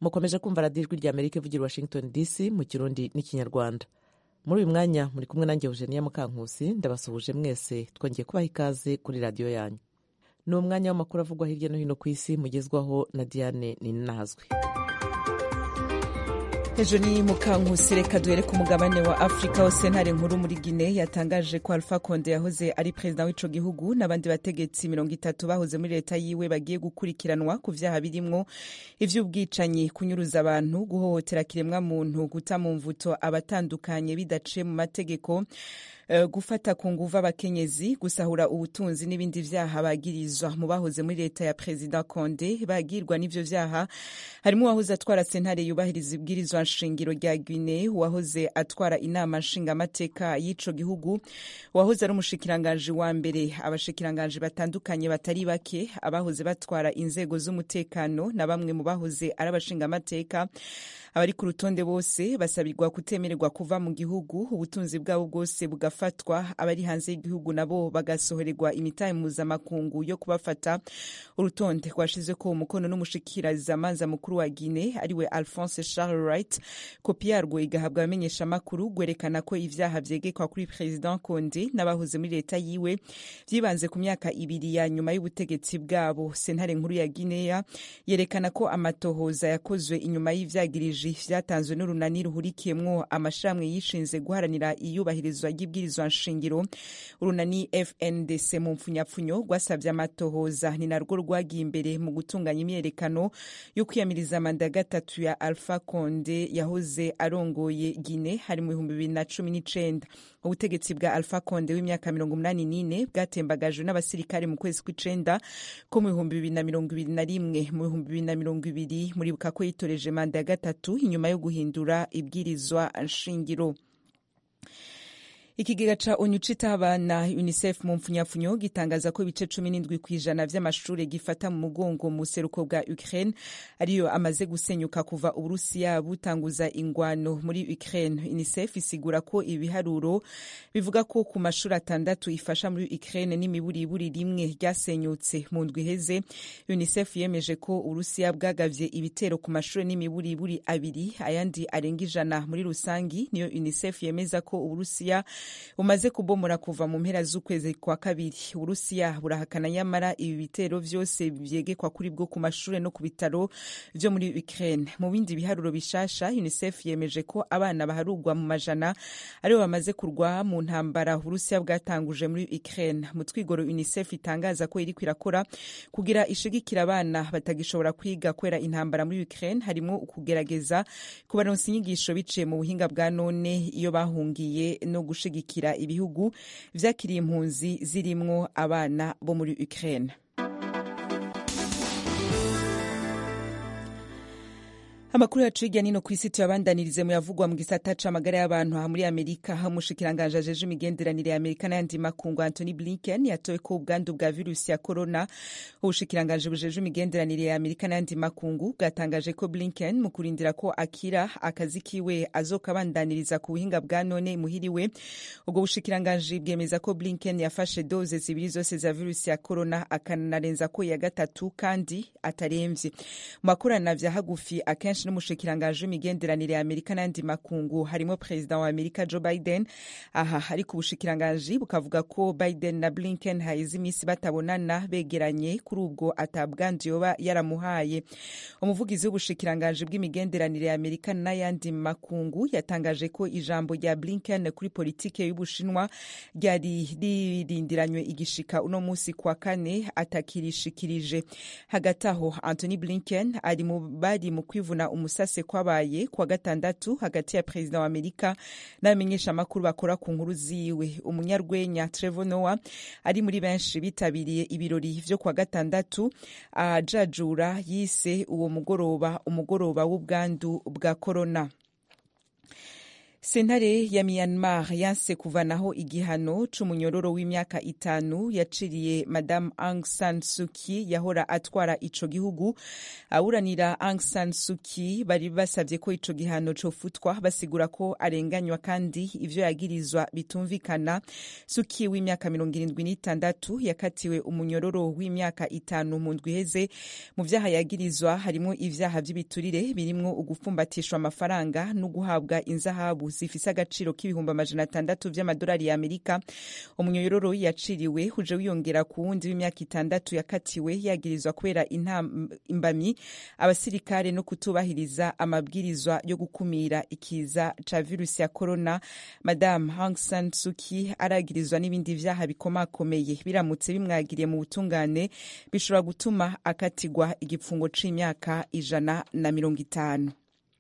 mukomeje kumva radiyo ijwi rya amerika ivugira washington dc mu kirundi n'ikinyarwanda muri uyu mwanya muri kumwe nanjye eugenia mukankusi ndabasuhuje mwese twongeye kubaha ikaze kuri radiyo yanyu ni umwanya w'amakuru avugwa hirya no hino ku isi mugezwaho na diane ninahazwe ejo ni mukankusi reka duhere ku mugabane wa afurika hose ntare nkuru muri gine yatangaje ko alpha konde yahoze ari perezida w'ico gihugu n'abandi bategetsi mirongo itatu bahoze muri leta yiwe bagiye gukurikiranwa ku vyaha birimwo ivy'ubwicanyi kunyuruza abantu guhohotera kiremwa muntu guta mu mvuto abatandukanye bidaciye mu mategeko gufata ku nguvu abakenyezi gusahura ubutunzi n'ibindi vyaha bagirizwa mu bahoze muri leta ya perezida konde bagirwa n'ivyo vyaha harimo uwahoze atwara sentare yubahiriza ibwirizwa nshingiro rya guine uwahoze atwara inama nshingamateka y'ico gihugu uwahoze ari umushikiranganji wa mbere abashikiranganji batandukanye batari bake abahoze batwara inzego z'umutekano na bamwe mu bahoze ari abashingamateka abari ku rutonde bose basabirwa kutemererwa kuva mu gihugu ubutunzi bwabo bwose bugafatwa abari hanze y'igihugu nabo bagasohorerwa imitahe mpuzamakungu yo kubafata urutonde rwashize ko umukono n'umushikirizamanza mukuru wa guine ariwe alphonse charles wright kopi yarwo igahabwa abamenyeshamakuru gwerekana ko ivyaha vyegekwa kuri president konde n'abahoze muri leta yiwe vyibanze ku myaka ibiri ya nyuma y'ubutegetsi bwabo sentare nkuru ya guinea yerekana ko amatohoza yakozwe inyuma y'ivyagirije vyatanzwe n'urunani ruhurikiyemwo amashirahamwe yishinze guharanira iyubahirizwa ry'ibwirizwa nshingiro urunani fndc mu mpfunyapfunyo rwasavye amatohoza ni narwo rwagiye imbere mu gutunganya imyerekano yo kwiyamiriza manda ya gatatu ya alpha konde yahoze arongoye guine hari mu bihumbi bibiri na cumi n'icenda ubutegetsi bwa alpha konde w'imyaka mirongo umunani n'ine bwatembagajwe n'abasirikare mu kwezi kw'icenda ko mu bihumbi bibiri na mirongo ibiri na rimwe mu bihumbi bibiri na mirongo ibiri muribuka ko yitoreje manda ya gatatu inyuma yo guhindura ibwirizwa nshingiro ikigega ca onu citaho abana unicef mu mpfunyapfunyo gitangaza ko ibice cumi n'indwi kw'ijana vy'amashure gifata mu mugongo mu buseruko bwa ukraine ariyo amaze gusenyuka kuva uburusiya butanguza ingwano muri ukraine unicef isigura ko ibiharuro bivuga ko ku mashuri atandatu ifasha muri ukraine n'imiburiburi rimwe ryasenyutse mu ndwi iheze unicef yemeje ko uburusiya bwagavye ibitero ku mashuri n'imiburiburi abiri ayandi arenga ijana muri rusangi niyo unicef yemeza ko uburusiya bumaze kubomora kuva mu mpera z'ukwezi kwa kabiri uburusiya burahakana nyamara ibi bitero vyose vyegekwa kuri bwo ku mashure no ku bitaro vyo muri ukraine mu bindi biharuro bishasha unicef yemeje ko abana baharugwa mu majana aribo bamaze kurwa mu ntambara uburusiya bwatanguje muri ukraine mu twigoro unicef itangaza ko iriko irakora kugira ishigikira abana batagishobora kwiga kubera intambara muri ukraine harimo ukugerageza kubaronsa inyigisho biciye mu buhinga bwa none iyo bahungiye no gushigikira gushigikira ibihugu vyakiriye impunzi zirimwo abana bo muri Ukraine amakuru yacu hirya nino ku isi tuyabandanirize mu yavugwa mu gisata c'amagara y'abantu aha muri amerika aho umushikiranganji ajeje imigenderanire ya amerika n'ayandi makungu antony blinken yatowe ko ubwandu bwa virusi ya corona ubushikiranganji bujeje imigenderanire ya amerika n'ayandi makungu bwatangaje ko blinken mu kurindira ko akira akazi kiwe azokabandaniriza ku buhinga bwa none muhiriwe ubwo bushikiranganji bwemeza ko blinken yafashe doze zibiri zose za virusi ya corona akanarenza ko ya gatatu kandi ataremvye mu makorana vya hagufi akenshi n'umushikiranganji w'imigenderanire ya amerika n'ayandi makungu harimo perezida wa amerika joe biden aha ariko ubushikiranganji bukavuga ko biden na blinken haheze iminsi batabonana begeranye kuri ubwo atabwandu yoba yaramuhaye umuvugizi w'ubushikiranganji bw'imigenderanire ya amerika n'ayandi makungu yatangaje ko ijambo rya blinken kuri politike y'ubushinwa ryari ririndiranywe igishika uno munsi kwa kane atakirishikirije hagati aho anthony blinken ari mu bari mu kwivuna umusase kwabaye kwa gatandatu hagati ya perezida wa amerika n'abamenyeshamakuru bakora ku nkuru ziwe umunyarwenya trevor noah ari muri benshi bitabiriye ibirori vyo kwa gatandatu ajajura yise uwo mugoroba umugoroba w'ubwandu bwa korona sentare ya myanmar yanse kuvanaho igihano c'umunyororo w'imyaka itanu yaciriye madamu aung san suki yahora atwara ico gihugu aburanira aung san suki bari basavye ko ico gihano cofutwa basigura ko arenganywa kandi ivyo yagirizwa bitumvikana suki w'imyaka mirongo irindwi n'itandatu yakatiwe umunyororo w'imyaka itanu mu ndwi iheze mu vyaha yagirizwa harimwo ivyaha vy'ibiturire birimwo ugupfumbatishwa amafaranga no guhabwa inzahabu zifise agaciro k'ibihumbi amajana atandatu vy'amadolari ya amerika umunyororo yaciriwe uje wiyongera ku wundi w'imyaka itandatu yakatiwe yagirizwa kubera imbamyi abasirikare no kutubahiriza amabwirizwa yo gukumira ikiza ca virusi ya corona madame Aung San Suu Kyi aragirizwa n'ibindi vyaha bikomakomeye biramutse bimwagiriye mu butungane bishobora gutuma akatigwa igipfungo c'imyaka ijana na mirongo itanu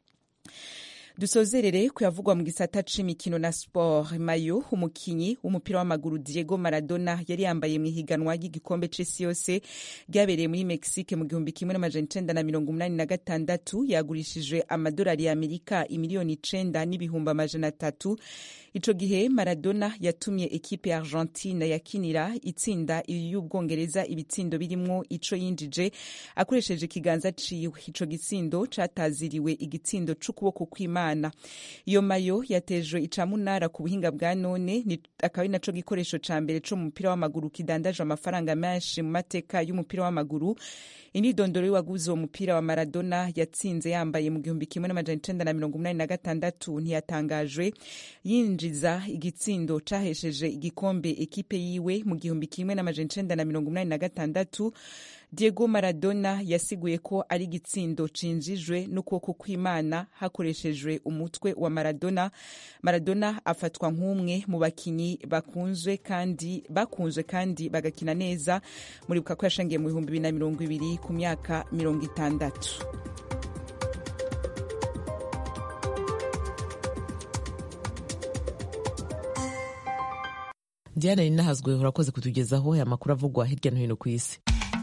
dusozerere kuyavugwa mu gisata c'imikino na sport mayo umukinyi w'umupira w'amaguru diego maradona yari yambaye mu ihiganwa ry'igikombe c'isi yose ryabereye muri mexique mu gihumbi kimwe n'amajana icenda na mirongo umunani na gatandatu yagurishijwe amadolari ya amerika imiliyoni icenda n'ibihumbi amajana atatu ico gihe maradona yatumye ekipe ya argentine yakinira itsinda y'ubwongereza ibitsindo birimwo ico yinjije akoresheje ikiganza ciwe ico gitsindo cataziriwe igitsindo c'ukuboko kw'imana iyo mayo yatejwe icamunara ku buhinga bwa none akaba ari naco gikoresho ca mbere co mu mupira w'amaguru kidandaje amafaranga menshi mu mateka y'umupira w'amaguru imyidondoro y'uwaguze uwo mupira wa maradona yatsinze yambaye mu gihumbi kimwe n'amajana icenda na mirongo umunani na gatandatu ntiyatangajwe yinjiza igitsindo cahesheje igikombe ekipe yiwe mu gihumbi kimwe n'amajana icenda na mirongo umunani na gatandatu diego maradona yasiguye ko ari igitsindo cinjijwe n'ukuboko kw'imana hakoreshejwe umutwe wa maradona maradona afatwa nk'umwe mu bakinyi bakunzwe kandi bakunzwe kandi bagakina neza muribuka ko yashangiye mu bihumbi bibiri na mirongo ibiri ku myaka mirongo itandatu diana ninahazwe urakoze kutugezaho aya makuru avugwa hirya no hino ku isi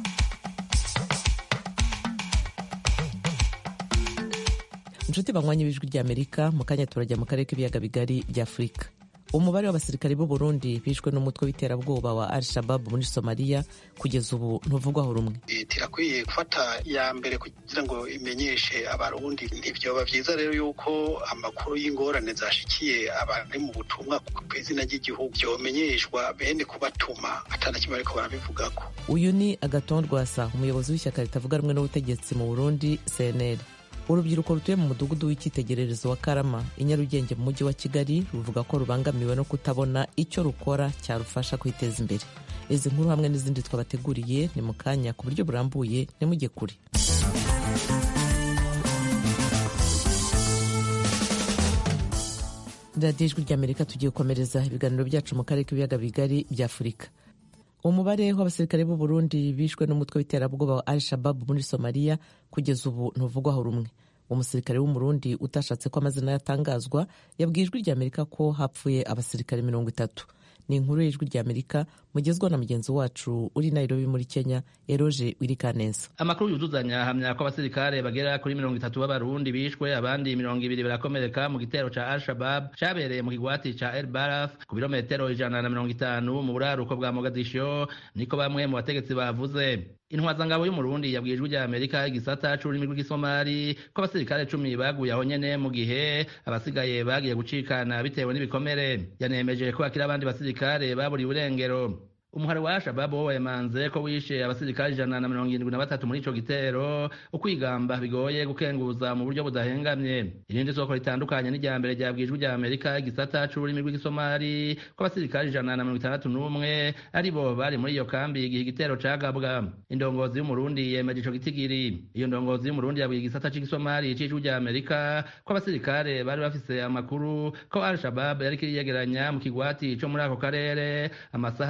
inshuti banywanyi b'ijwi ry'amerika mu kanya turajya mu karere k'ibiyaga bigari bya afurika umubare w'abasirikari b'u Burundi bishwe n'umutwe w'iterabwoba wa al shabab muri somaliya kugeza ubu ntuvugwaho rumwe leta irakwiye gufata ya mbere kugira ngo imenyeshe abarundi ntibyoba byiza rero yuko amakuru y'ingorane zashikiye abari mu butumwa ku izina ry'igihugu byomenyeshwa bene kubatuma atana kimwe ariko barabivugako uyu ni agaton rwasa umuyobozi w'ishyaka ritavuga rumwe n'ubutegetsi mu burundi cnl urubyiruko rutuye mu mudugudu w'icyitegererezo wa karama i nyarugenge mu mujyi wa kigali ruvuga ko rubangamiwe no kutabona icyo rukora cyarufasha kwiteza imbere izi nkuru hamwe n'izindi twabateguriye ni mu kanya ku buryo burambuye nimujye kure radiyo ijwi ry'amerika tugiye gukomereza ibiganiro byacu mu karere k'ibiyaga bigari bya afurika umubare w'abasirikare b'u Burundi bishwe n'umutwe w'iterabwoba wa al shababu muri somaliya kugeza ubu ntuvugwaho rumwe umusirikare w'umurundi utashatse ko amazina yatangazwa yabwiye ijwi ry'amerika ko hapfuye abasirikare mirongo itatu ni inkuru y'ijwi ry'amerika mugezwa na mugenzi wacu uri nairobi muri kenya eroje wirikaneza amakuru yuzuzanya ahamya ko abasirikare bagera kuri mirongo itatu b'abarundi bishwe abandi mirongo ibiri barakomereka mu gitero ca al shabab cabereye mu kigwati ca el baraf ku birometero ijana na mirongo itanu mu buraruko bwa mogadisho niko bamwe mu bategetsi bavuze intwazangabo y'umurundi yabwiye ijwi rya amerika igisata c'ururimi rw'igisomali ko abasirikare cumi baguye aho nyene mu gihe abasigaye bagiye gucikana bitewe n'ibikomere yanemeje ko hakiri abandi basirikare baburiwe irengero umuhari wa shababu wo wemanze ko wishe abasirikare ijana na mirongo irindwi na batatu muri ico gitero ukwigamba bigoye gukenguza mu buryo budahengamye irindi soko ritandukanye n'irya mbere ryabwijwe rya amerika igisata c'ururimi rw'igisomali ko abasirikare ijana na mirongo itandatu n'umwe ari bo bari muri iyo kambi igihe igitero cagabwa indongozi y'umurundi yemeje ico gitigiri iyo ndongozi y'umurundi yabwiye igisata c'igisomali c'ijwi rya amerika ko abasirikare bari bafise amakuru ko al shabab yariko iriyegeranya mu kigwati co muri ako karere amasaha mirongo ine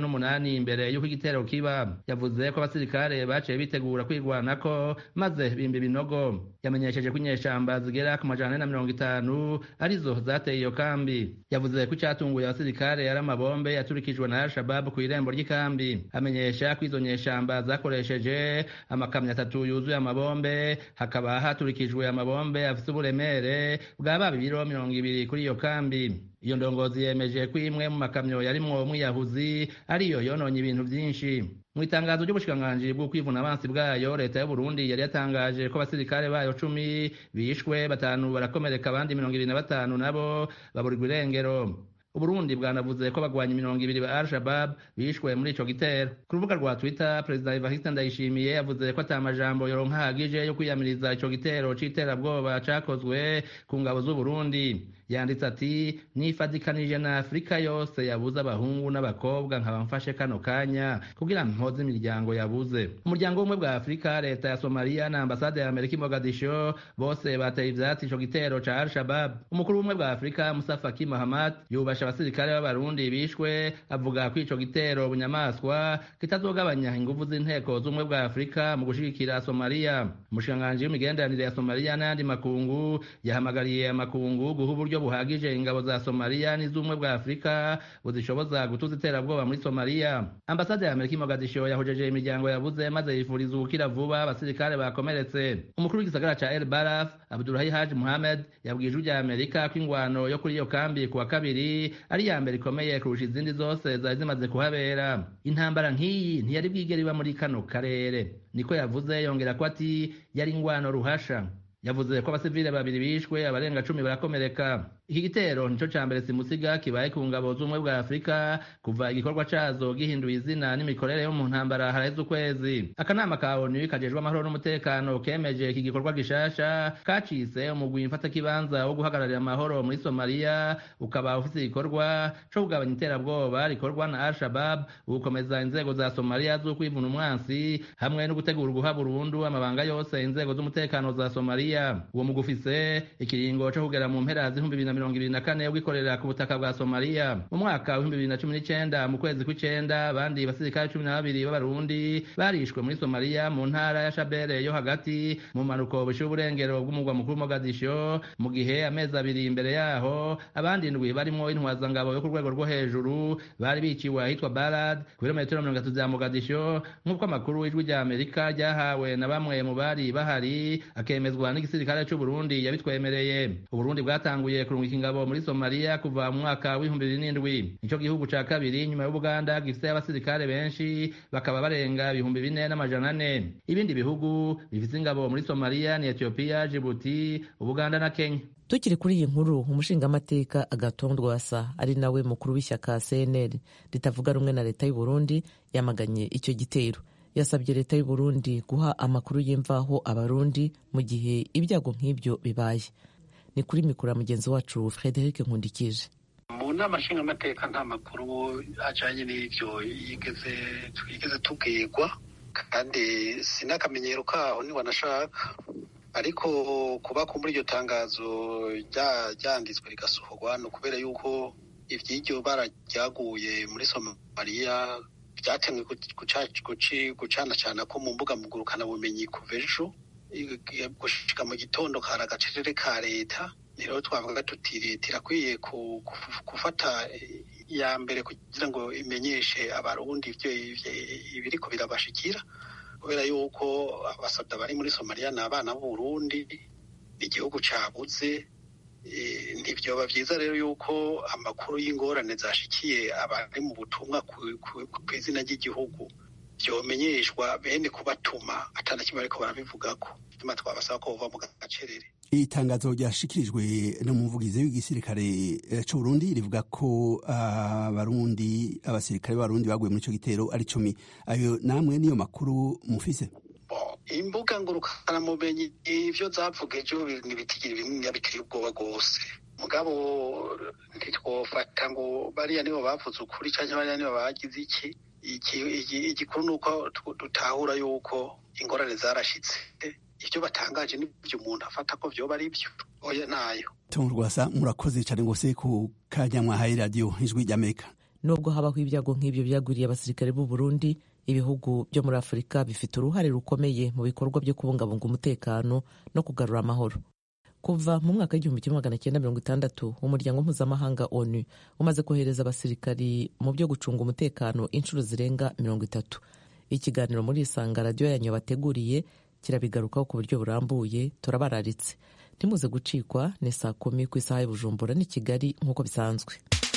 n'umunani imbere y'uko igitero kiba yavuze ko abasirikare baciye bitegura kwirwanako maze bimba ibinogo yamenyesheje ko inyeshamba zigera ku majana ane na mirongo itanu arizo zateye iyo kambi yavuze ko icyatunguye abasirikare ari amabombe yaturikijwe na al-shabab ku irembo ry'ikambi amenyesha ko izo nyeshamba zakoresheje amakamyo atatu yuzuye amabombe hakaba haturikijwe amabombe afite uburemere bwa baba ibiro mirongo ibiri kuri iyo kambi iyo ndongozi yemeje ko imwe mu makamyo yarimwo umwiyahuzi ariyo yononye ibintu byinshi mu itangazo ry'ubushikiranganji bwo kwivuna abansi bwayo leta y'u Burundi yari yatangaje ko abasirikare bayo cumi bishwe batanu barakomereka abandi mirongo ibiri na batanu nabo baburirwa irengero uburundi bwanavuze ko bagwanya mirongo ibiri ba al-shabab bishwe muri ico gitero ku rubuga rwa twitter perezida evariste ndayishimiye yavuze ko ata majambo yoronka ahagije yo kwiyamiriza ico gitero c'iterabwoba cakozwe ku ngabo z'uburundi yanditse ati nifadikanije na afurika yose yabuze abahungu n'abakobwa nkaba mfashe kano kanya kugira mpoze imiryango yabuze umuryango w'ubumwe bwa afurika leta ya somaliya na ambasade ya amerika i mogadisho bose bateye ivyatsi ico gitero ca al-shabab umukuru w'ubumwe bwa afurika musa faki mahamad yubasha abasirikare b'abarundi bishwe avuga ko ico gitero bunyamaswa kitazogabanya inguvu z'inteko z'ubumwe bwa afurika mu gushigikira somaliya umushikiranganji w'imigenderanire ya somaliya n'ayandi makungu yahamagariye amakungu guha uburyo buhagije ingabo za somaliya n'iz'ubumwe bwa afurika buzishoboza gutuza iterabwoba muri somaliya ambasade ya amerika i mogadisho yahojeje imiryango yabuze maze yifuriza ubukira vuba abasirikare bakomeretse umukuru w'igisagara ca el baraf abdulahi haji muhamed yabwiye ijwi rya amerika ko ingwano yo kuri iyo kambi ku wa kabiri ari iya mbere ikomeye kurusha izindi zose zari zimaze kuhabera intambara nk'iyi ntiyari bwigere iba muri kano karere niko yavuze yongera ko ati yari ingwano ruhasha yavuze ko abasivile babiri bishwe abarenga cumi barakomereka iki gitero nico ca mbere simusiga kibaye ku ngabo z'ubumwe bwa afurika kuva igikorwa cazo gihinduye izina n'imikorere yo mu ntambara haraheze ukwezi akanama ka onu kajejwe amahoro n'umutekano kemeje iki gikorwa gishasha kacise umugwi mfatakibanza wo guhagararira amahoro muri somaliya ukaba ufise igikorwa co kugabanya iterabwoba rikorwa na al-shabab ugukomeza inzego za somaliya z'ukwivuna umwansi hamwe no gutegura guha burundu amabanga yose inzego z'umutekano za somaliya uwo mugwi ufise ikiringo co kugera mu mpera z'ibihumbi bibiri na mirongo ibiri na kane bwikorera ku butaka bwa somaliya mu mwaka w'ibihumbi bibiri na cumi n'icenda mu kwezi kw'icenda abandi basirikare cumi na babiri b'abarundi barishwe muri somaliya mu ntara ya shabere yo hagati mu mpanuko bushiye uburengero bw'umugwa mukuru mogadisho mu gihe amezi abiri imbere yaho abandi ndwi barimwo intwazangabo yo ku rwego rwo hejuru bari biciwe ahitwa barad ku birometero mirongo itatu vya mogadisho nk'uko amakuru y'ijwi rya amerika ryahawe na bamwe mu bari bahari akemezwa n'igisirikare c'uburundi yabitwemereye uburundi bwatanguye kurungika ingabo muri somaliya kuva mu mwaka w'ibihumbi bibiri n'indwi nico gihugu ca kabiri nyuma y'ubuganda gifise abasirikare benshi bakaba barenga ibihumbi bine n'amajana ane ibindi bihugu bifise ingabo muri somaliya ni etiyopiya jibuti ubuganda na kenya tukiri kuri iyi nkuru umushingamateka agaton rwasa ari nawe mukuru w'ishyaka cnl ritavuga rumwe na leta y'u burundi yamaganye icyo gitero yasabye leta y'u burundi guha amakuru y'imvaho abarundi mu gihe ibyago nk'ibyo bibaye ni kuri mikoro ya mugenzi wacu frederic nkundikije mu nama nshingamateka nta makuru ajyanye n'ibyo yigeze twigeze tubwirwa kandi si n'akamenyero kaho ntiwanashaka ariko kuba muri iryo tangazo ryanditswe rigasohorwa ni ukubera yuko iby'iryo bara ryaguye muri somaliya byatemwe gucanacana ko mu mbuga ngurukanabumenyi kuva ejo gushika mu gitondo kari agacerere ka leta rero twavuga tuti leta irakwiye gufata iya mbere kugira ngo imenyeshe abarundi ibyo ibiriko birabashikira kubera yuko abasabwa bari muri somaliya ni abana b'uburundi igihugu cabuze ntibyoba byiza rero yuko amakuru y'ingorane zashikiye abari mu butumwa ku izina ry'igihugu byomenyeshwa bene kubatuma atana kimwe ariko barabivugako nyuma twabasaba ko bova mu gacerere itangazo ryashikirijwe n'umuvugizi w'igisirikare c'uburundi rivuga ko abarundi abasirikare b'abarundi baguye muri ico gitero ari cumi ayo namwe niyo makuru mufise imbuga ngurukanamumenyi ivyo zavuga ejo ntibitigiri bimwe biteye ubwoba rwose mugabo ntitwofata ngo bariya nibo bavuze ukuri canke bariya nibo bagize iki igikuru ni uko dutahura yuko ingorane zarashitse ibyo batangaje n'ibyo umuntu afata ko vyoba ari byo oya nayo tom rwasa murakoze cyane rwose ku kanya mwahaye radiyo ijwi ry'amerika nubwo habaho ibyago nk'ibyo byagwiriye abasirikare b'u Burundi ibihugu byo muri afurika bifite uruhare rukomeye mu bikorwa byo kubungabunga umutekano no kugarura amahoro kuva mu mwaka w'igihumbi kimwe magana cyenda mirongo itandatu umuryango mpuzamahanga onu umaze kohereza abasirikari mu byo gucunga umutekano inshuro zirenga mirongo itatu ikiganiro muri isanga radiyo yanyu bateguriye kirabigarukaho ku buryo burambuye turabararitse ntimuze gucikwa ni saa kumi ku isaha y'ubujumbura n'i kigali nk'uko bisanzwe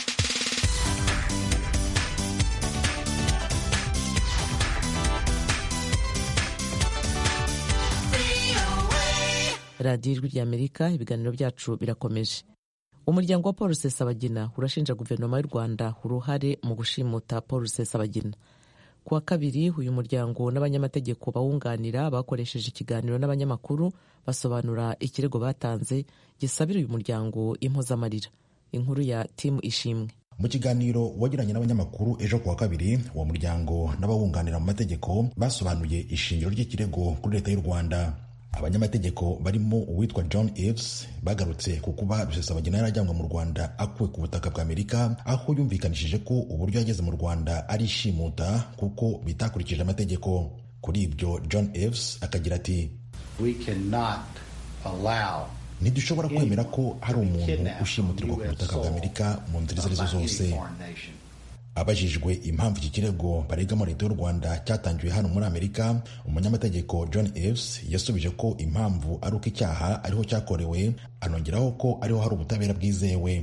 radiyo ijwi ry'amerika ibiganiro byacu birakomeje umuryango wa paul rusesabagina urashinja guverinoma y'u rwanda uruhare mu gushimuta paul rusesabagina ku wa kabiri uyu muryango n'abanyamategeko bawunganira bakoresheje ikiganiro n'abanyamakuru basobanura ikirego batanze gisabira uyu muryango impozamarira inkuru ya timu ishimwe mu kiganiro wagiranye n'abanyamakuru ejo ku wa kabiri uwo muryango n'abawunganira mu mategeko basobanuye ishingiro ry'ikirego kuri leta y'u rwanda abanyamategeko barimo uwitwa john eves bagarutse ku kuba rusesabagina yarajyanwe mu rwanda akuwe ku butaka bwa amerika aho yumvikanishije ko uburyo yageze mu rwanda ari ishimuta kuko bitakurikije amategeko kuri ibyo john eves akagira ati ntidushobora kwemera ko hari umuntu ushimutirwa ku butaka bwa amerika mu nzira izo arizo zose abajijwe impamvu iki kirego baregamo leta y'u rwanda cyatangiwe hano muri amerika umunyamategeko john eves yasubije ko impamvu ari uko icyaha ariho cyakorewe anongeraho ko ariho hari ubutabera bwizewe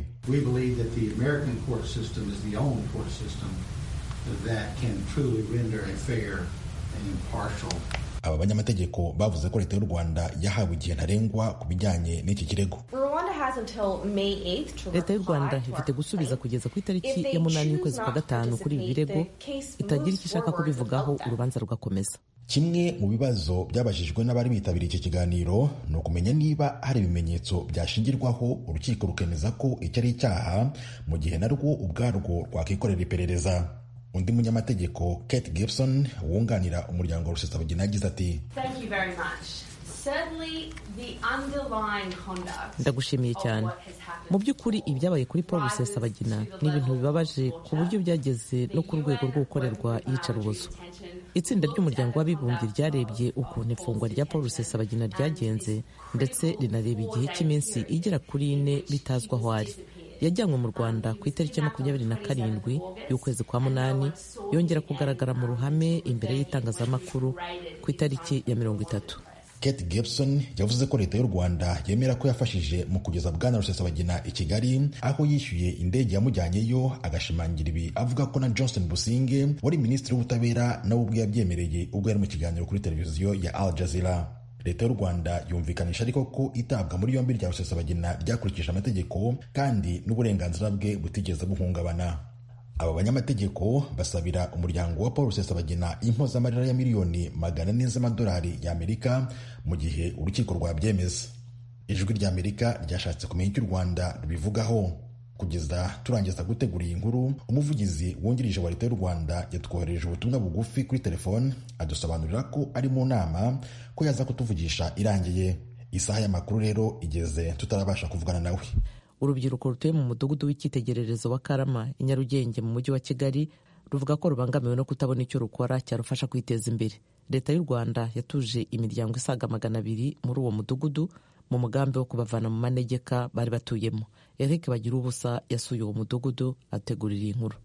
aba banyamategeko bavuze ko leta y'u rwanda yahawe igihe ntarengwa ku bijyanye n'iki kirego leta y'u rwanda ifite gusubiza kugeza ku itariki ya munani y'ukwezi kwa gatanu kuri ibi birego itagira icyo ishaka kubivugaho urubanza rugakomeza kimwe mu bibazo byabajijwe n'abari bitabiriye iki kiganiro ni ukumenya niba hari ibimenyetso byashingirwaho urukiko rukemeza ko icyo ari icyaha mu gihe narwo ubwarwo rwakikorera iperereza undi munyamategeko kate gibson wunganira umuryango wa rusesabagina yagize ati ndagushimiye cyane mu by'ukuri ibyabaye kuri paul rusesabagina ni ibintu bibabaje ku buryo byageze no ku rwego rwo gukorerwa iyicarubozo itsinda ry'umuryango w'abibumbye ryarebye ukuntu ifungwa rya paul rusesabagina ryagenze ndetse rinareba igihe cy'iminsi igera kuri ine bitazwi aho ari yajyanywe mu rwanda ku itariki ya makumyabiri na karindwi y'ukwezi kwa munani yongera kugaragara mu ruhame imbere y'itangazamakuru ku itariki ya mirongo itatu kate gibson yavuze ko leta y'u rwanda yemera ko yafashije mu kugeza bwana rusesabagina i kigali aho yishyuye indege yamujyanyeyo agashimangira ibi avuga ko na johnson businge wari minisitiri w'ubutabera nawe ubwe yabyemereye ubwo yari mu kiganiro kuri televiziyo ya al jazeera leta y'u rwanda yumvikanisha ariko ko itabwa muri yombi rya rusesabagina ryakurikije amategeko kandi n'uburenganzira bwe butigeze buhungabana aba banyamategeko basabira umuryango wa paul rusesabagina impozamarira ya miliyoni magana ane z'amadolari y'amerika mu gihe urukiko rwabyemeza ijwi ry'amerika ryashatse kumenya icyo u rwanda rubivugaho kugeza turangiza gutegura iyi nkuru umuvugizi wungirije wa leta y'u rwanda yatwohereje ubutumwa bugufi kuri telefone adusobanurira ko ari mu nama ko yaza kutuvugisha irangiye isaha y'amakuru rero igeze tutarabasha kuvugana nawe urubyiruko rutuye mu mudugudu w'icyitegererezo wa karama i nyarugenge mu mujyi wa kigali ruvuga ko rubangamiwe no kutabona icyo rukora cyarufasha kwiteza imbere leta y'u rwanda yatuje imiryango isaga magana abiri muri uwo mudugudu mu mugambi wo kubavana mu manegeka bari batuyemo eric bagira ubusa yasuye uwo mudugudu ategurira iyi nkuru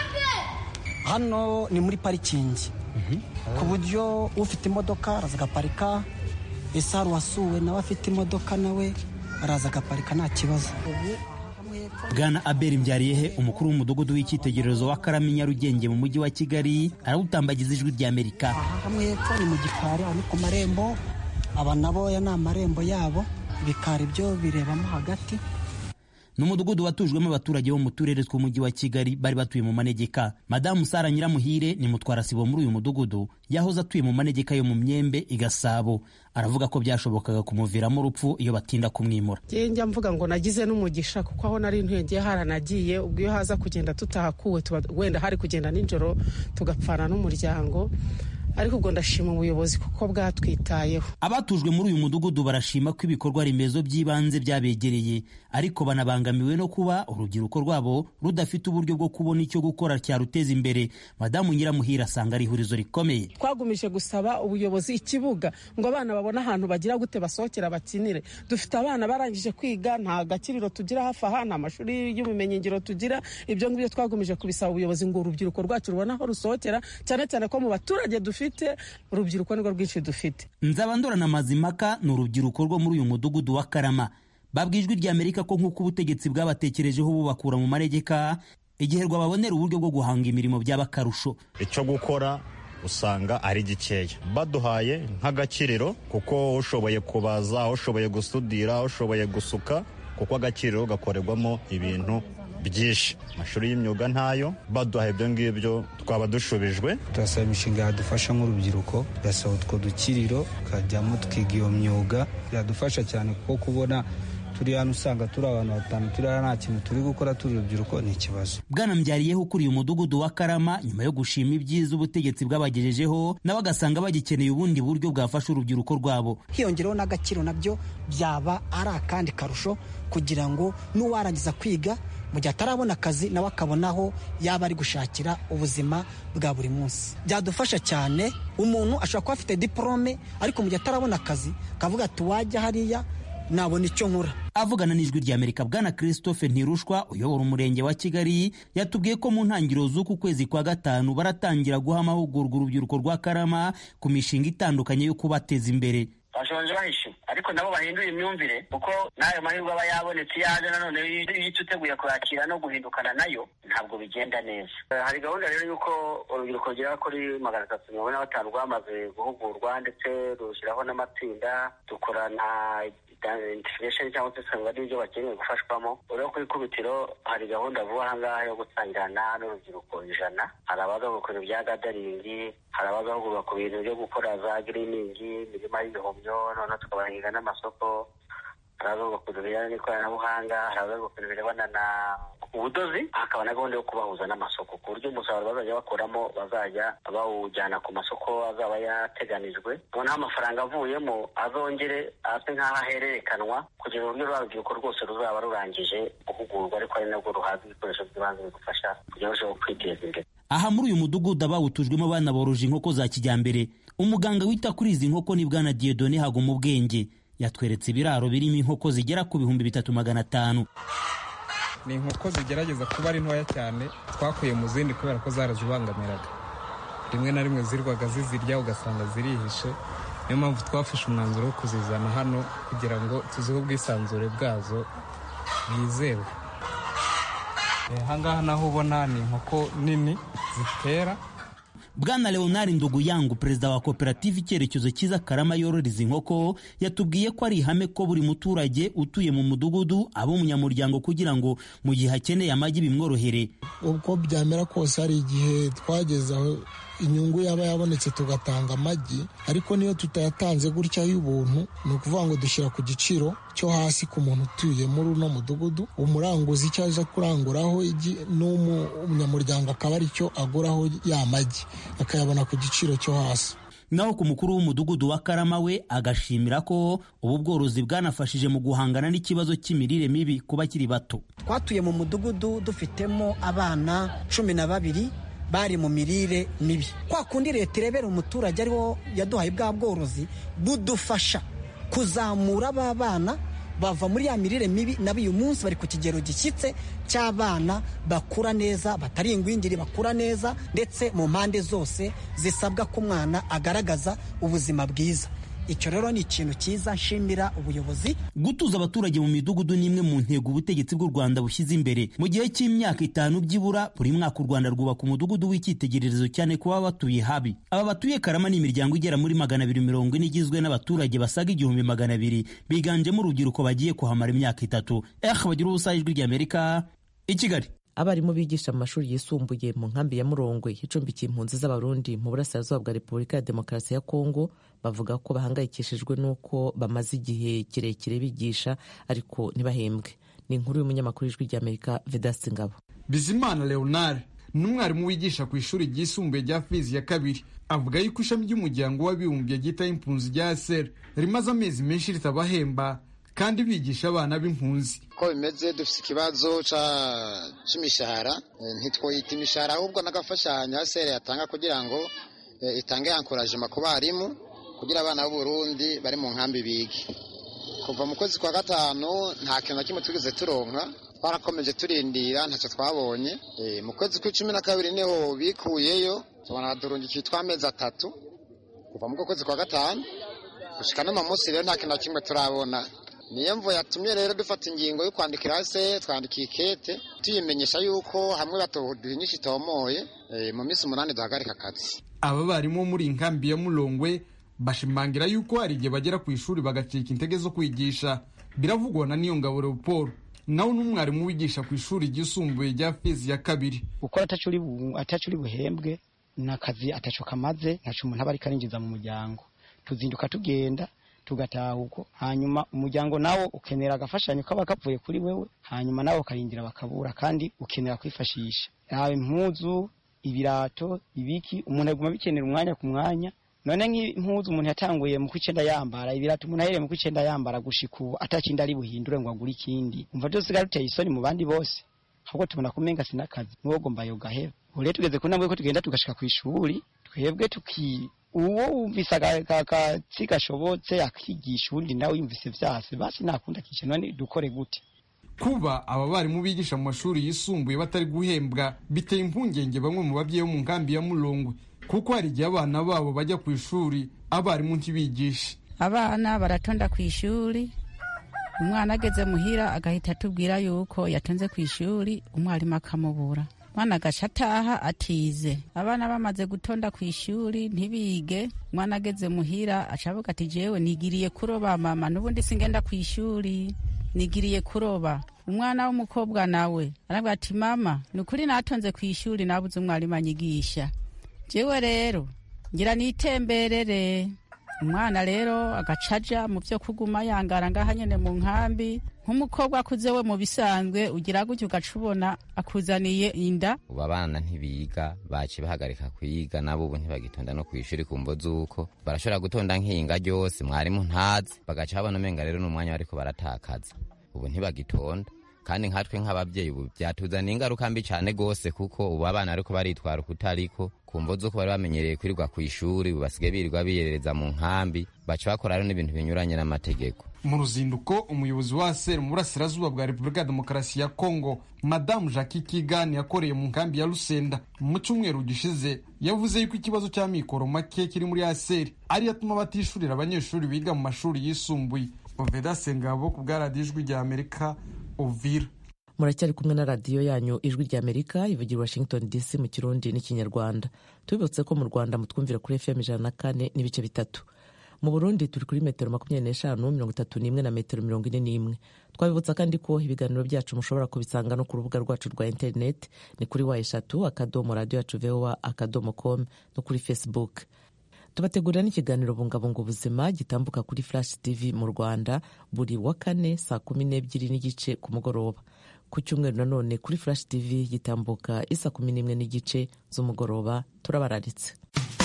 hano ni muri parikingi ku buryo ufite imodoka araza agaparika ese hari uwasuwe nawe afite imodoka nawe araza agaparika nta kibazo bwana aberi mbyariyehe umukuru w'umudugudu w'icyitegererezo wa karami nyarugenge mu mujyi wa kigali arawutambagiza ijwi ry'amerika aha hamwe hepfo ni mu gikari aho ni ku marembo aba naboya ni amarembo yabo ibikari byo birebamo hagati ni umudugudu watujwemo abaturage bo mu turere tw'umujyi wa kigali bari batuye mu manegeka madamu sara nyiramuhire ni mutwarasibo muri uyu mudugudu yahoze atuye mu manegeka yo mu myembe i gasabo aravuga ko byashobokaga kumuviramo urupfu iyo batinda kumwimura njya mvuga ngo nagize n'umugisha kuko aho nari ntuye haranagiye ubwo iyo haza kugenda tutahakuwe wenda hari kugenda nijoro tugapfana n'umuryango ariko ubwo ndashima ubuyobozi kuko bwatwitayeho abatujwe muri uyu mudugudu barashima ko ibikorwa remezo by'ibanze byabegereye ariko banabangamiwe no kuba urubyiruko rwabo rudafite uburyo bwo kubona icyo gukora cyaruteza imbere madamu nyiramuhira asanga ari ihurizo rikomeye twagumije gusaba ubuyobozi ikibuga ngo abana babone ahantu bagira gute basohokera bakinire dufite abana barangije kwiga nta gakiriro tugira hafi aha nta mashuri y'ubumenyingiro tugira ibyo ngibyo twagumije kubisaba ubuyobozi ngo urubyiruko rwacu rubone aho rusohokera cyane cyane ko mu baturage dufite urubyiruko nirwo rwinshi dufite nzabandora na mazimaka ni urubyiruko rwo muri uyu mudugudu wa karama babwijwe rya amerika ko nk'uko ubutegetsi bwabatekerejeho bubakura mu manegeka igihe rwababonera uburyo bwo guhanga imirimo byaba akarusho icyo gukora usanga ari gikeya baduhaye nk'agakiriro kuko ushoboye kubaza ushoboye gusudira ushoboye gusuka kuko agakiriro gakorerwamo ibintu byinshi amashuri y'imyuga ntayo baduhaye ibyo ngibyo twaba dushubijwe turasaba imishinga yadufasha nk'urubyiruko turasaba utwo dukiriro tukajyamo twiga iyo myuga biradufasha cyane kuko kubona turi hano usanga turi abantu batanu turi hano nta kintu turi gukora turi urubyiruko ni ikibazo bwanambyariyeho ukuriye umudugudu wa karama nyuma yo gushima ibyiza ubutegetsi bwabagejejeho nawe agasanga bagikeneye ubundi buryo bwafasha urubyiruko rwabo hiyongereho n'agaciro nabyo byaba ari akandi karusho kugira ngo n'uwarangiza kwiga mu gihe atarabona akazi nawe akabona aho yaba ari gushakira ubuzima bwa buri munsi byadufasha cyane umuntu ashobora kuba afite diporome ariko mu gihe atarabona akazi akavuga ati wajya hariya nabona icyo nkura avugana n'ijwi rya amerika bwana christophe ntirushwa uyobora umurenge wa kigali yatubwiye ko mu ntangiriro z'uku kwezi kwa gatanu baratangira guha amahugurwa urubyiruko rwa karama ku mishinga itandukanye yo kubateza imbere bashonje bahishe ariko nabo bahindura imyumvire kuko n'ayo mahirwe aba yabonetse iyo aje nanone iyo uteguye kuyakira no guhindukana nayo ntabwo bigenda neza hari gahunda rero y'uko urubyiruko rugera kuri magana atatu mirongo ine na batanu rwamaze guhugurwa ndetse rushyiraho n'amatsinda dukorana identification cyangwa se usanga ari ibyo bakeneye gufashwamo urebe ku ikubitiro hari gahunda vuba ahangaha yo gutangirana n'urubyiruko ijana hari abagahugurwa ibya gadaringi hari abagahugurwa ku bintu byo gukora za giriningi imirima y'ibihumyo noneho tukabahinga n'amasoko hari abagahugurwa ku bintu bijyanye n'ikoranabuhanga hari abagahugurwa ku bintu birebana na ubudozi hakaba na gahunda yo kubahuza n'amasoko ku buryo umusaruro bazajya bakuramo bazajya bawujyana ku masoko azaba yateganijwe noneho amafaranga avuyemo azongere ase nk'aho ahererekanwa kugira uburyo rwa rubyiruko rwose ruzaba rurangije guhugurwa ariko ari nabwo ruhabwa ibikoresho by'ibanze bigufasha kugira ngo kwiteza imbere aha muri uyu mudugudu abawutujwemo banaboroje inkoko za kijyambere umuganga wita kuri izi nkoko ni bwana diedone haguma ubwenge yatweretse ibiraro birimo inkoko zigera ku bihumbi bitatu magana atanu ni inkoko zigerageza kuba ari ntoya cyane twakuye mu zindi kubera ko zarazibangamiraga rimwe na rimwe zirwaga zizirya ugasanga zirihishe niyo mpamvu twafashe umwanzuro wo kuzizana hano kugira ngo tuzihe ubwisanzure bwazo bwizewe ahangaha naho ubona ni inkoko nini zitera bwana leonard nduguyangu perezida wa koperative icyerekezo cyiza karama yororeza inkoko yatubwiye ko ari ihame ko buri muturage utuye mu mudugudu aba umunyamuryango kugira ngo mu gihe akeneye amagi bimworohere uko byamera kose hari igihe twageze aho inyungu yaba yabonetse tugatanga amagi ariko niyo tutayatanze gutya y'ubuntu ni ukuvuga ngo dushyira ku giciro cyo hasi ku muntu utuye muri uno mudugudu umuranguzi icyo aje kuranguraho igi n'umunyamuryango akaba ari cyo aguraho ya magi akayabona ku giciro cyo hasi naho ku mukuru w'umudugudu wa karama we agashimira ko ubu bworozi bwanafashije mu guhangana n'ikibazo cy'imirire mibi ku bakiri bato twatuye mu mudugudu dufitemo abana cumi na babiri bari mu mirire mibi kwa kundi leta irebera umuturage ariwo yaduhaye bwa bworozi budufasha kuzamura ba bana bava muri ya mirire mibi nabo uyu munsi bari ku kigero gishyitse cy'abana bakura neza batari ingwingiri bakura neza ndetse mu mpande zose zisabwa ko umwana agaragaza ubuzima bwiza icyo rero ni ikintu cyiza nshimira ubuyobozi gutuza abaturage mu midugudu ni imwe mu ntego ubutegetsi bw'u rwanda bushyize imbere mu gihe cy'imyaka itanu byibura buri mwaka u rwanda rwubaka umudugudu w'icyitegererezo cyane ku baba batuye habi aba batuye karama ni imiryango igera muri magana abiri mirongo ine igizwe n'abaturage basaga igihumbi magana abiri biganjemo urubyiruko bagiye kuhamara imyaka itatu eh bagira ubusa ijwi ry'amerika i kigali abarimu bigisha mu mashuri yisumbuye mu nkambi ya murongwe icumbikiye impunzi z'abarundi mu burasirazuba bwa repubulika ya demokarasi ya kongo bavuga ko bahangayikishijwe n'uko bamaze igihe kirekire bigisha ariko ntibahembwe ni inkuru y'umunyamakuru w'ijwi ry'amerika vedasi ngabo bizimana leonard n'umwarimu wigisha ku ishuri ryisumbuye rya fizi ya kabiri avuga yuko ishami ry'umuryango w'abibumbye ryitaho impunzi rya seri rimaze amezi menshi ritabahemba kandi bigisha abana b'impunzi uko bimeze dufite ikibazo cy'imishahara ntitwoyita imishahara ahubwo n'agafashanyo seri yatanga kugira ngo itange yankorajima ku barimu kugira abana b'uburundi bari mu nkambi bige kuva mu kwezi kwa gatanu nta kintu na kimwe tugeze turonka twarakomeje turindira ntacyo twabonye mu kwezi kw'icumi na kabiri niho bikuyeyo tubona badurungikiye tw'amezi atatu kuva mu kwezi kwa gatanu gushyika no mu munsi rero nta kintu na kimwe turabona niyo mvu yatumye rero dufata ingingo yo kwandikira se twandikiye ikete tuyimenyesha yuko hamwe batoduha inyinshi itomoye mu minsi umunani duhagarika akazi aba barimu bo muri inkambi ya murongwe bashimangira yuko hari igihe bagera ku ishuri bagacika intege zo kwigisha biravugwa na niyo ngabo leopold nawe n'umwarimu wigisha ku ishuri ryisumbuye rya fizi ya kabiri gukora atacu uri buhembwe ni akazi ataco kamaze ntaco umuntu aba ariko arinjiza mu muryango tuzinduka tugenda tugataha uko hanyuma umuryango nawo ukenera agafashanyo kaba kavuye kuri wewe hanyuma nawe ukarindira bakabura kandi ukenera kwifashisha yaba impuzu ibirato ibiki umuntu aguma bikenera umwanya ku mwanya none nk'impuzu umuntu yatanguye mu kw'icenda yambara ibirato umuntu ahereye mu kw'icenda yambara gushika ubu atakindi ari buhindure ngo agure ikindi umva byose ruteye isoni mu bandi bose ahubwo tubona ko umenga sinakazi n'uwo gomba yogaheba ubu rero tugeze ku ntambwe ko tugenda tugashika ku ishuri twebwe tuki uwo wumvise akatsi gashobotse akigisha uwundi nawe yumvise vyase basi nakunda kisha none dukore gute kuba aba barimu bigisha mu mashuri yisumbuye batari guhembwa biteye impungenge bamwe mu babyeyi bo mu nkambi ya murongwe kuko hari igihe abana babo bajya ku ishuri abarimu ntibigishe abana baratonda ku ishuri umwana ageze muhira agahita atubwira yuko yatonze ku ishuri umwarimu akamubura umwana agaca ataha atize abana bamaze gutonda ku ishuri ntibige umwana ageze muhira aca avuga ati jewe nigiriye kuroba mama n'ubundi singenda ku ishuri nigiriye kuroba umwana w'umukobwa nawe aravuga ati mama ni ukuri natonze ku ishuri nabuze umwarimu anyigisha jewe rero ngira nitemberere umwana rero agacaja mu byo kuguma yangara ngaha nyene mu nkambi nk'umukobwa akuze we mu bisanzwe ugira gutyo ugaca ubona akuzaniye inda ubu abana ntibiga baci bahagarika kwiga nabo ubu ntibagitonda no ku ishuri ku mvo z'uko barashobora gutonda nk'inga ryose mwarimu ntazi bagaca babona umenga rero ni umwanya bariko baratakaza ubu ntibagitonda kandi nkatwe nk'ababyeyi ubu byatuzaniye ingaruka mbi cyane rwose kuko ubu abana ariko baritwara ukutariko ku mvo z'uko bari bamenyereye kwirirwa ku ishuri ubu basigaye birirwa biyerereza mu nkambi baca bakora rero n'ibintu binyuranye n'amategeko mu ruzinduko umuyobozi wa seri mu burasirazuba bwa repubulika ya demokarasi ya kongo madamu jacques kigani yakoreye mu nkambi ya rusenda mu cyumweru gishize yavuze yuko ikibazo cy'amikoro make kiri muri aseri ariyo atuma batishurira abanyeshuri biga mu mashuri yisumbuye oveda sengabo ku bwa radiyo ijwi rya amerika uvira muracyari kumwe na radiyo yanyu ijwi rya amerika ivugira washington dc mu kirundi n'ikinyarwanda tubibutse ko mu rwanda mutwumvira kuri fm ijana na kane n'ibice bitatu mu burundi turi kuri metero makumyabiri n'eshanu mirongo itatu n'imwe na metero mirongo ine n'imwe twabibutsa kandi ko ibiganiro byacu mushobora kubisanga no ku rubuga rwacu rwa interineti ni kuri wa eshatu akadomo radiyo yacu vowa akadomo com no kuri facebook tubategurira n'ikiganiro bungabunga ubuzima gitambuka kuri flash tv mu rwanda buri wa kane saa kumi n'ebyiri n'igice ku mugoroba ku cyumweru nanone kuri flash tv gitambuka isa kumi n'imwe n'igice z'umugoroba turabararitse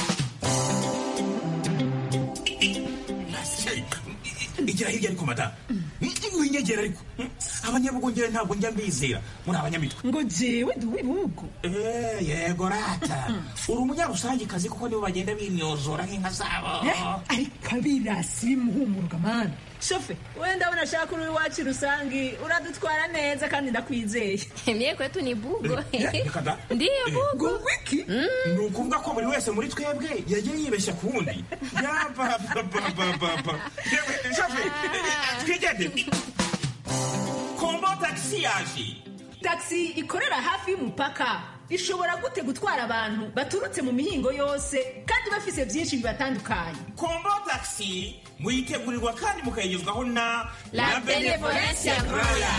igira hirya ariko madamu winyegera ariko abanyabugongera ntabwo njya mbizera muri abanyamitwe ngo jewe ndi uw'ibihugu yego rata uri umunyarusangikazi kuko nibo bagenda binyozora nk'inka zabo ariko abirasi bimuhumuruka mani shofe wenda abona ashaka uri iwacu rusangi uradutwara neza kandi ndakwizeye mie kwetu ni bugo ndiyo bugo wiki ni ukuvuga ko buri wese muri twebwe yagiye yibeshya ku wundi yabababababa shofe twigendere kombo tagisi yaje tagisi ikorera hafi y'umupaka ishobora gute gutwara abantu baturutse mu mihingo yose kandi bafise byinshi bibatandukanye kombo tagisi muyitegurirwa kandi mukayigezwaho na la benevolencia roya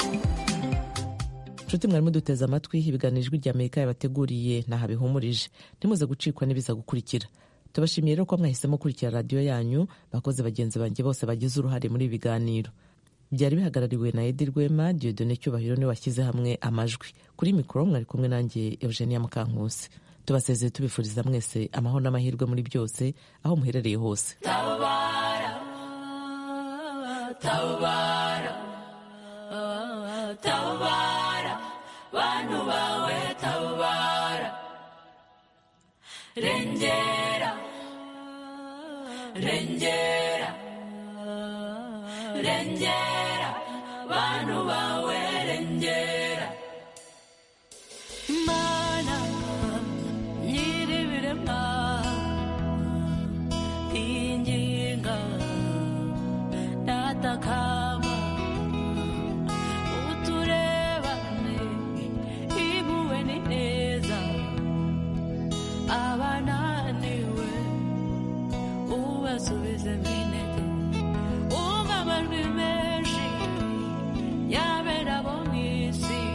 nshuti mwarimu duteze amatwi ibiganiro ijwi rya amerika yabateguriye ntaho bihumurije ntimuze gucikwa n'ibiza gukurikira tubashimiye rero ko mwahisemo kurikira radiyo yanyu bakoze bagenzi banjye bose bagize uruhare muri ibi biganiro byari bihagarariwe na edi rwema diodone cyubahiro niwe washyize hamwe amajwi kuri mikoro mwari kumwe nanjye eugenia mukankusi tubasezeye tubifuriza mwese amahoro n'amahirwe muri byose aho muherereye hose tabara tabara tabara bantu bawe tabara rengera rengera rengera